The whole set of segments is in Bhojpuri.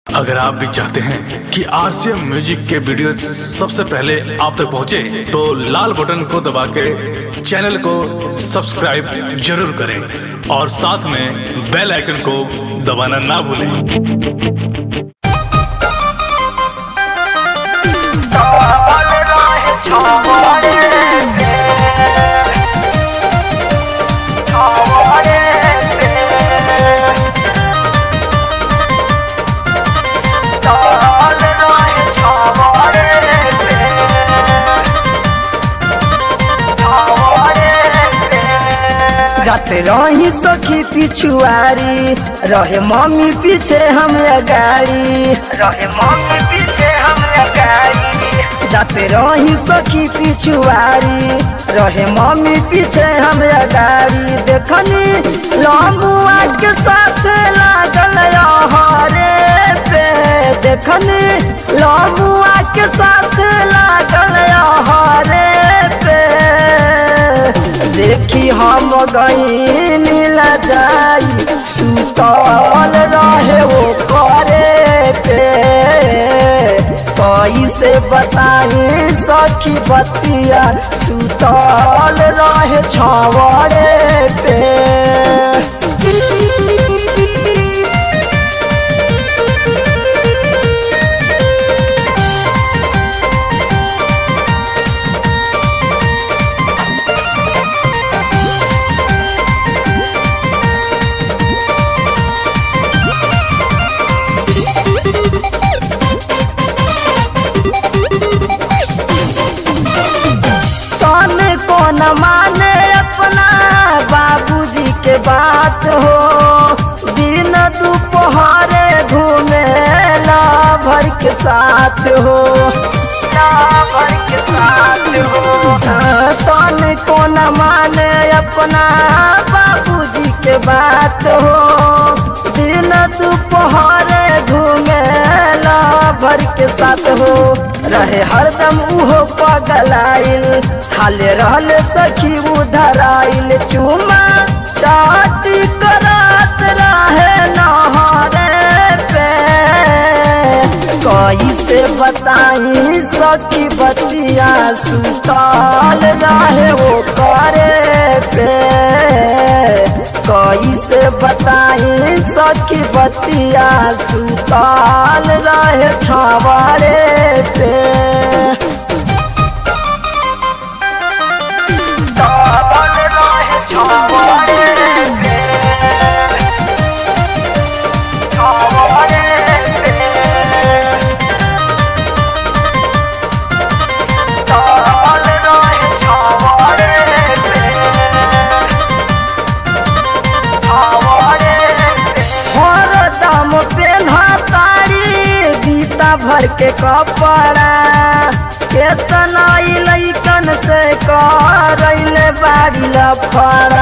अगर आप भी चाहते हैं कि आरसीएम म्यूजिक के वीडियो सबसे पहले आप तक पहुंचे, तो लाल बटन को दबा के चैनल को सब्सक्राइब जरूर करें और साथ में बेल आइकन को दबाना ना भूलें जाते रही सखी पिछुआरी रहे मम्मी पीछे हम अगाड़ी रहे मम्मी पीछे हम अगाड़ी जाते रही सखी पिछुआरी रहे मम्मी पीछे हम अगाड़ी देखनी लम्बुआ के साथ लागल हरे पे देखनी लम्बुआ के साथ लागल हरे पे देखी हम गई नीला जाई सुतल रहे वो करे पे कैसे बताई सखी बतिया सुतल रहे छवरे पे तने कौन माने अपना बाबूजी के बात हो दिन दोपहरे घूमे ला भर के साथ हो ला भर के साथ हो तने कौन माने अपना बाबूजी के बात हो दिन दोपहरे घूमे ला भर के साथ हो रहे हरदम उहो पगलाइल हाले रहले सखी उधराइल चुमा चाटी करात रहे नहरे पे कैसे बताई सखी बतिया सुतल रहे वो करे पे कैसे बताई सखी बतिया सुतल रहे छवरे पे सुतल रहे छवरे पे छवरे पे सुतल रहे छवरे पे हरदम पेन्हा तारी बीता भर के कपड़ा केतना ई लइकन से करैले बाड़ी लफड़ा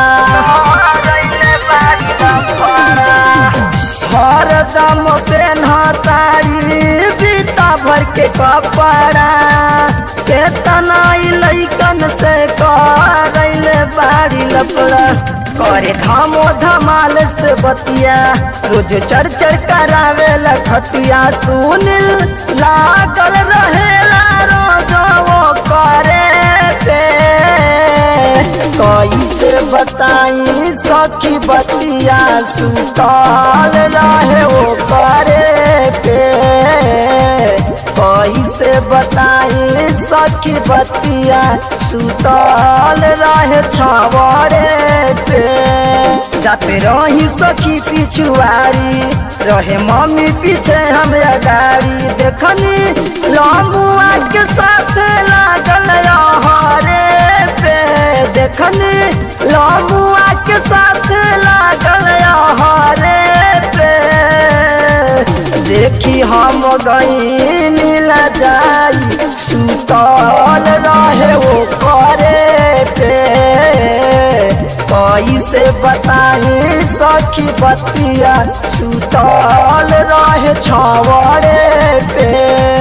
हरदम पेन्हा तारी बीता भर के कपड़ा केतना ई लइकन से करैले बाड़ी लफड़ा करे धामो धमाल से बतिया रोज चर चर करावे खटिया सुनिल लागल रहेला रोज वो करे पे कैसे बताई सखी बतिया सुतल रहे वो करे पे कैसे बताई सखी बतिया सुतल रहे छवरे पे जाते रही सखी पिछुआरी रहे मम्मी पीछे हम अगाड़ी देखनी लम्बुआ के साथ लागल हरे पे देखनी लम्बुआ के साथ लागल हरे पे देखी हम गई नीला जाई सुतल रहे वो करे पे कैसे बताई सखी बतिया सुतल रहे छवरे पे